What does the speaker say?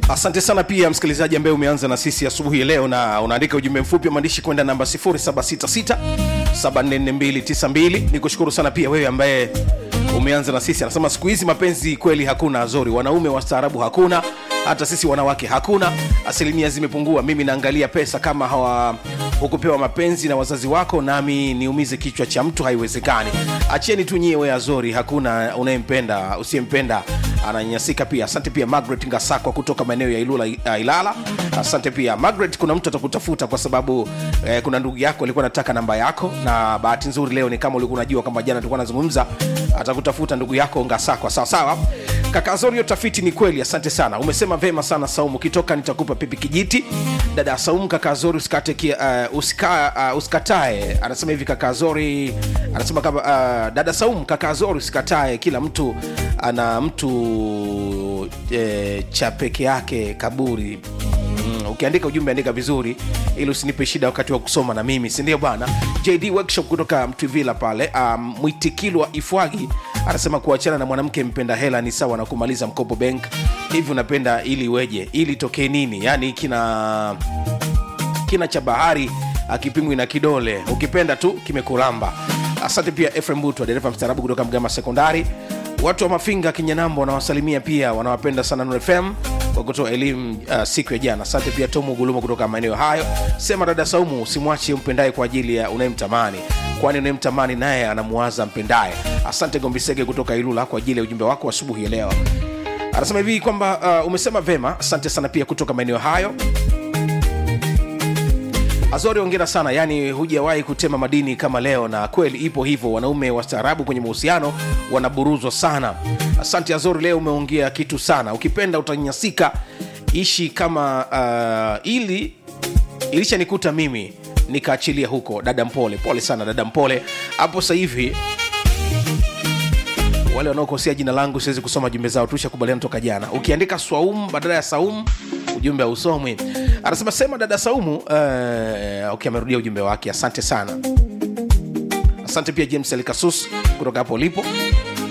asante sana pia msikilizaji ambaye umeanza na sisi asubuhi ya leo na unaandika ujumbe mfupi wa maandishi kwenda namba 766 74292 ni kushukuru sana pia wewe ambaye umeanza na sisi anasema siku hizi mapenzi kweli hakuna azori wanaume wastaarabu hakuna hata sisi wanawake hakuna asilimia zimepungua mimi naangalia pesa kama hawa hukupewa mapenzi na wazazi wako nami niumize kichwa cha mtu haiwezekani acheni tu nyie we azori hakuna unayempenda usiyempenda ananyanyasika pia asante pia margaret ngasakwa kutoka maeneo ya ilula uh, ilala asante pia margaret kuna mtu atakutafuta kwa sababu eh, kuna ndugu yako alikuwa anataka namba yako na bahati nzuri leo ni kama ulikuwa unajua kwamba jana tulikuwa nazungumza atakutafuta ndugu yako ngasakwa sawa sawa kaka zorio tafiti ni kweli asante sana umesema vema sana saumu ukitoka nitakupa pipi kijiti dada saumu kaka zori usikate kia, uh, usika, uh, usikatae anasema hivi kaka zori anasema kama uh, dada saumu kaka zori usikatae kila mtu ana mtu e, cha peke yake kaburi mm, ukiandika ujumbe andika vizuri ili usinipe shida wakati wa kusoma na mimi sindio bwana jd workshop kutoka mtwivila pale um, mwitikilwa ifwagi anasema kuachana na mwanamke mpenda hela ni sawa na kumaliza mkopo bank hivi unapenda ili weje ili tokee nini yaani kina kina cha bahari akipimwi na kidole ukipenda tu kimekuramba asante pia efrem butwa dereva mstaarabu kutoka mgama sekondari watu wa mafinga kinyanambo wanawasalimia pia wanawapenda sana Nuru fm kwa kutoa elimu uh, siku ya jana asante pia tomu guluma kutoka maeneo hayo sema dada saumu usimwache mpendaye kwa ajili ya unayemtamani kwani unayemtamani naye anamuwaza mpendaye asante gombisege kutoka ilula kwa ajili ya ujumbe wako asubuhi ya leo anasema hivi kwamba uh, umesema vema asante sana pia kutoka maeneo hayo azori ongera sana yani hujawahi kutema madini kama leo na kweli ipo hivyo wanaume wastaarabu kwenye mahusiano wanaburuzwa sana asante azori leo umeongea kitu sana ukipenda utanyasika ishi kama uh, ili ilishanikuta mimi nikaachilia huko dada mpole pole sana dada mpole hapo sasa hivi wale wanaokosea jina langu siwezi kusoma jumbe zao tushakubaliana toka jana ukiandika swaum badala ya saum ujumbe hausomwi anasema sema dada saumu uh, okay, amerudia ujumbe wake asante sana asante pia james elkasus kutoka hapo ulipo